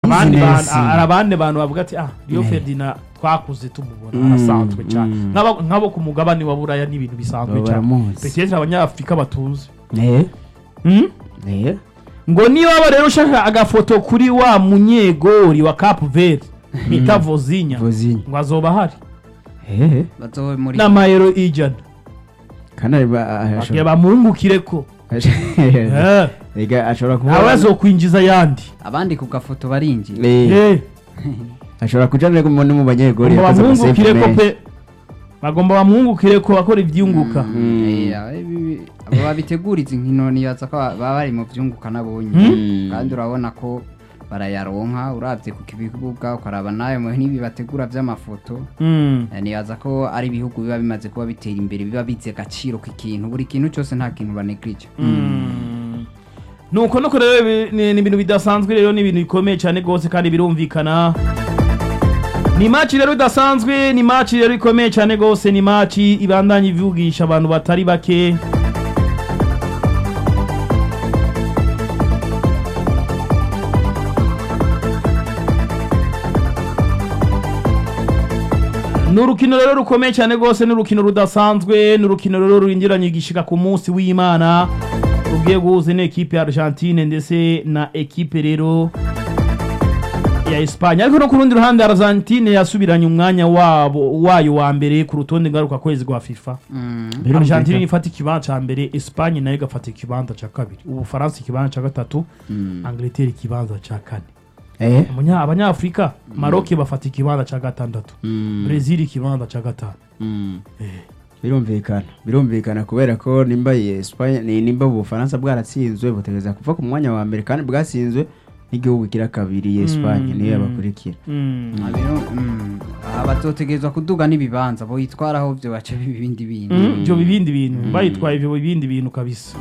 abandi Business. bantu hari abandi bantu bavuga ati ah Rio Ferdinand twakuze tumubona Mm, arasanzwe cyane mm. Nk'abo- nk'abo ku mugabane wa buraya ni ibintu bisanzwe Baba cyane baramuzi. petetre abanyafurika batunze Eh, Hmm? eh. ngo niba waba rero ushaka agafoto kuri wa munyegori wa Cap Verde bita Vozinha Vozinha. ngo azoba ahari Eh, bazobe muri n'amayero ijana kandi ari ba- bagiye ashobora- bamwungukire ko Eh, Ega, ashobora kuba nawe azokwinjiza ayandi abandi ku gafoto barinjira Eh, Eh, ashobora kuja no mu no mu banyegori bagomba yakoze bamwungukire ko amasave pe bagomba bamwungukire ko bakora ibyunguka Eh, ibi- abo babitegura izi nkino nibaza ko baba bari mu byunguka nabonye Mm. kandi urabona ko barayaronka urabye ku kibuga ukaraba nayo mu n'ibi bategura by'amafoto Mm. Eh, nibaza ko ari ibihugu biba bimaze kuba bitera imbere biba bizi agaciro k'ikintu buri kintu cyose nta kintu banegrije Mm. nuko nuko rero ibi- ni ni ibintu bidasanzwe rero ni ibintu bikomeye cyane rwose kandi birumvikana ni maci rero idasanzwe ni maci rero ikomeye cyane rwose ni maci ibandanya ivugisha abantu batari bake ni urukino rero rukomeye cyane rwose ni urukino rudasanzwe ni urukino rero rurindiranye igishika ku munsi w'imana rugiye guhuza n'ekipe ya argentine ndetse na ekipe rero ya Espanya ariko no ku rundi ruhande Argentine yasubiranye umwanya wabo wayo wa mbere ku rutonde ngaruka kwezi rwa FIFA Argentine ifata ikibanza ca mbere Espanye nayo igafata ikibanza ca kabiri Ubufaransa ikibanza ca gatatu Angleterre ikibanza ca kane Eh, Umunya- abanyafurika Maroc bafata ikibanza ca gatandatu Brazil ikibanza ca gatanu birumvikana birumvikana kubera ko nimba iyi Espagne ni nimba ubufaransa bwaratsinzwe butegereza kuva ku mwanya wa mbere kandi bwatsinzwe n'igihugu kira kabiri iyi Espagne niyo yabakurikira Mm. Ah, biro- mm. Ah, bazotegerezwa kuduga n'ibibanza boyitwaraho byo baca biba ibindi bintu Mm, ivyo bibindi bintu bayitwaye ivyo bibindi bintu kabisa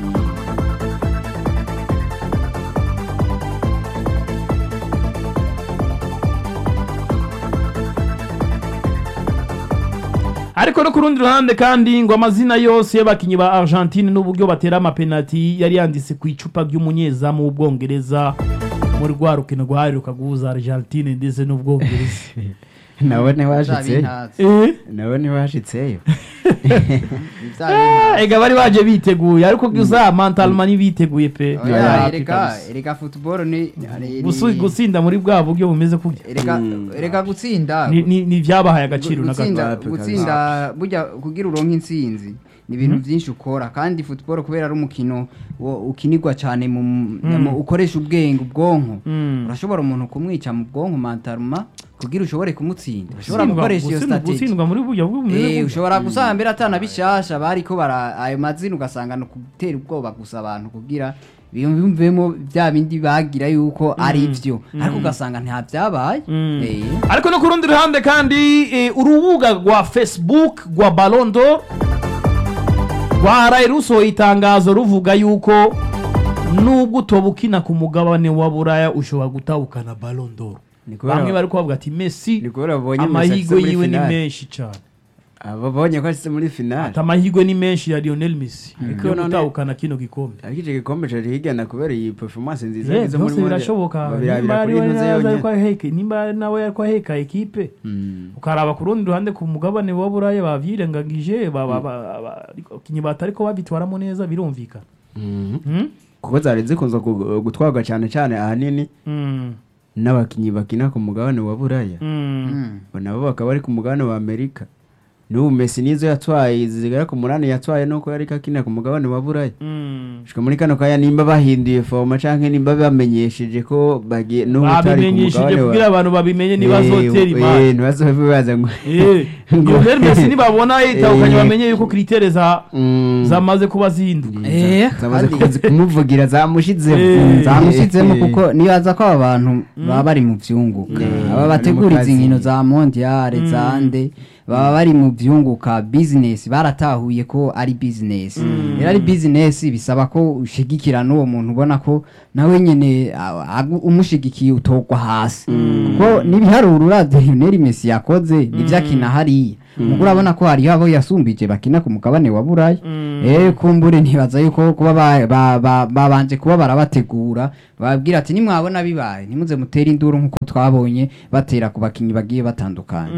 ariko no ku rundi ruhande kandi ngo amazina yose y'abakinyi ba argentine n'uburyo batera amapenati yari yanditse ku icupa ry'umunyezamu w'ubwongereza muri rwa rukino rwaheruka guhuza argentine ndetse n'ubwongereza nawe Bya ntiwashitseyo bintazi. Eh? nawe ntiwashitseyo Bya bintazi. ega bari baje biteguye ariko gusa mentalema ntibiteguye pe Oya, Ya, erega kabisa. erega football ni ni- Gusu- gutsinda muri bwa buryo bumeze kurya erega erega gutsinda ni ni- ni ibyabahaye agaciro na gutsinda gato gutsinda burya kugira uronke intsinzi ni ibintu byinshi ukora kandi football kubera ari umukino wo- ukinirwa cyane mu mu- ukoresha ubwenge ubwonko Mm. urashobora umuntu kumwica mu bwonko mantaruma kugira ushobore kumutsinda ushobora Gutsindwa- gukoresha iyo gutsindwa- strategy gutsindwa muri buryo bumeze Eh, gutya. ushobora gusanga mbere atana bishasha bariko bara ayo mazina ugasanga no gutera ubwoba gusa abantu kugira biyumvemo bya bindi bagira yuko ari byo ariko ugasanga nta byabaye Mm. Eh. ariko no ku rundi ruhande kandi eh, urubuga rwa facebook rwa balondo rwaraye rusohoye itangazo ruvuga yuko nubwo utoba ukina ku mugabane wa buraya ushobora gutahukana balondo Ni kubera- bamwe bari kubavuga ati messi ni kubera babonye Messi amahirwe ashitse muri yiwe ni finale. menshi cyane babonye ko ashitse muri finale ati amahirwe ni menshi ya lionel messi Ariko yo none- gutahukana kino gikombe ariko icyo gikombe cari higana kubera iyi performance nziza Eh, yagize muri byose Mondial. birashoboka Babirabira nimba kuri ari we ino ze nawe yonyene. ariko aheka- nimba nawe ariko aheka ekipe Mm. ukaraba ku rundi ruhande ku mugabane wa buraya bavyirengagije ba- ba- ba- ba- abakinyi batariko babitwaramo neza birumvikana Mhm. Hmm? kuko zari zikunze gu- gutwarwa cyane cyane ahanini Mm, n'abakinnyi bakina ku mugabane wa buraya mm. Mm. Bo nabo bakaba bari ku mugabane wa amerika n'ubu mesi nizo yatwaye zigera ku munani yatwaye nuko yariko akina ku mugabane wa buraya Mm. shika muri kano kanya nimba bahinduye foroma canke nimba bamenyesheje ko bagiye n'ubu utari ku babimenyesheje mugabane kugira abantu babimenye ntibazotera Eh, imari eh, ntibazobe bibaza ngo Eh, Lionel Messi nibabona yitahukanye Eh. bamenye yuko kritere za Mm. zamaze kuba zihinduka Eh, zamaze kandi- kuzi- kumuvugira zamushizemo Eh. zamushyizemo kuko nibaza ko aba bantu baba bari mu byunguka Mm. aba Bari mu bategura kazi. izi nkino za mondiale za nde baba bari mu byunguka bizinesi baratahuye ko ari bizinesi rero ari bizinesi bisaba ko ushigikira n'uwo muntu ubona ko nawe nyine a- agu- umushigikiye utogwa hasi kuko n'ibiharuro uravye Lionel Messi yakoze nivyo akina hariya mugo urabona ko hariho abo yasumbije bakina ku mugabane wa buraya eh kumbure ntibaza yuko kuba ba- ba- ba- babanje kuba barabategura bababwira ati nimwabona bibaye ntimuze mutere induru nk'uko twabonye batera ku bakinnyi bagiye batandukanye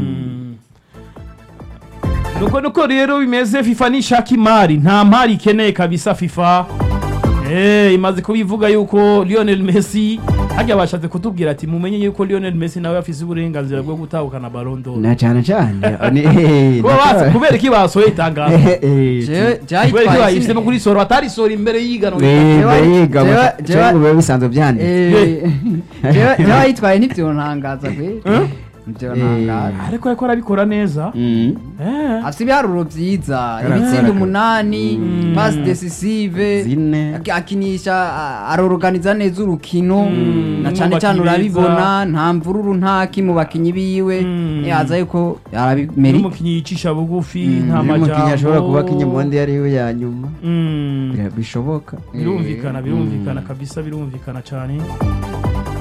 nuko nuko rero bimeze fifa nishaka imari nta mari ikeneye kabisa fifa Eh, imaze kubivuga yuko lionel messi hajya bashatse kutubwira ati mumenye yuko lionel messi nawe afise uburenganzira bwo gutahukana barondo na cyane cyane ni- Kuba basa- kubera iki basohoye itangazo Eh, eh, Jewe- kubera iki byayitwaye bayihisemo sine- kuri soro atarisora imbere y'iganwa Eh, Jewe- ndayiga jewe- baka- jewe- cyangwa biba bisanzwe byanditse Eh, jewe- jewe ayitwaye ntibyontangaza kwe ntibyontangaza ariko ariko arabikora neza Mm. Eh. afite ibiharuro byiza Karakara. ibitsinda umunani pasi decisive Zine. ak- akinisha a- aroroganiza neza urukino Mm, na mu cyane cyane bakinyi beza. urabibona nta mvururu ntaki mu bakinnyi biwe Mm. yaza yuko arabimeri n'umukinnyi yicisha bugufi Mm, nta Iyo umukinnyi ashobora kuba majambo kinyemondi ariwe ya nyuma Mm. Bira- bishoboka birumvikana birumvikana kabisa birumvikana cyane